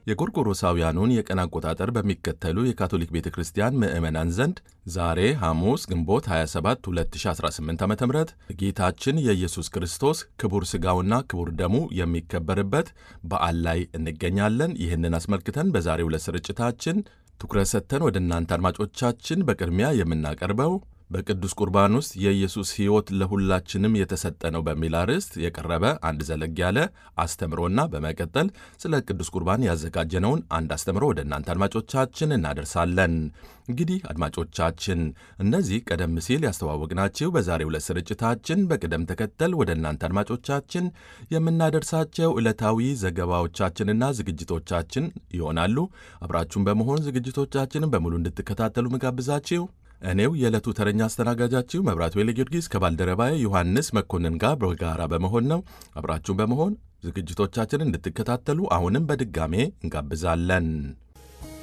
የጎርጎሮሳውያኑን የቀን አቆጣጠር በሚከተሉ የካቶሊክ ቤተ ክርስቲያን ምዕመናን ዘንድ ዛሬ ሐሙስ ግንቦት 27 2018 ዓ ም ጌታችን የኢየሱስ ክርስቶስ ክቡር ሥጋውና ክቡር ደሙ የሚከበርበት በዓል ላይ እንገኛለን። ይህንን አስመልክተን በዛሬው ዕለት ስርጭታችን ትኩረት ሰጥተን ወደ እናንተ አድማጮቻችን በቅድሚያ የምናቀርበው በቅዱስ ቁርባን ውስጥ የኢየሱስ ሕይወት ለሁላችንም የተሰጠ ነው በሚል አርዕስት የቀረበ አንድ ዘለግ ያለ አስተምሮና በመቀጠል ስለ ቅዱስ ቁርባን ያዘጋጀነውን አንድ አስተምሮ ወደ እናንተ አድማጮቻችን እናደርሳለን። እንግዲህ አድማጮቻችን እነዚህ ቀደም ሲል ያስተዋወቅናችሁ በዛሬው ዕለት ስርጭታችን በቅደም ተከተል ወደ እናንተ አድማጮቻችን የምናደርሳቸው ዕለታዊ ዘገባዎቻችንና ዝግጅቶቻችን ይሆናሉ። አብራችሁን በመሆን ዝግጅቶቻችንን በሙሉ እንድትከታተሉ ምጋብዛችሁ እኔው የዕለቱ ተረኛ አስተናጋጃችሁ መብራቱ ወይለ ጊዮርጊስ ከባልደረባዬ ዮሐንስ መኮንን ጋር በጋራ በመሆን ነው። አብራችሁን በመሆን ዝግጅቶቻችንን እንድትከታተሉ አሁንም በድጋሜ እንጋብዛለን።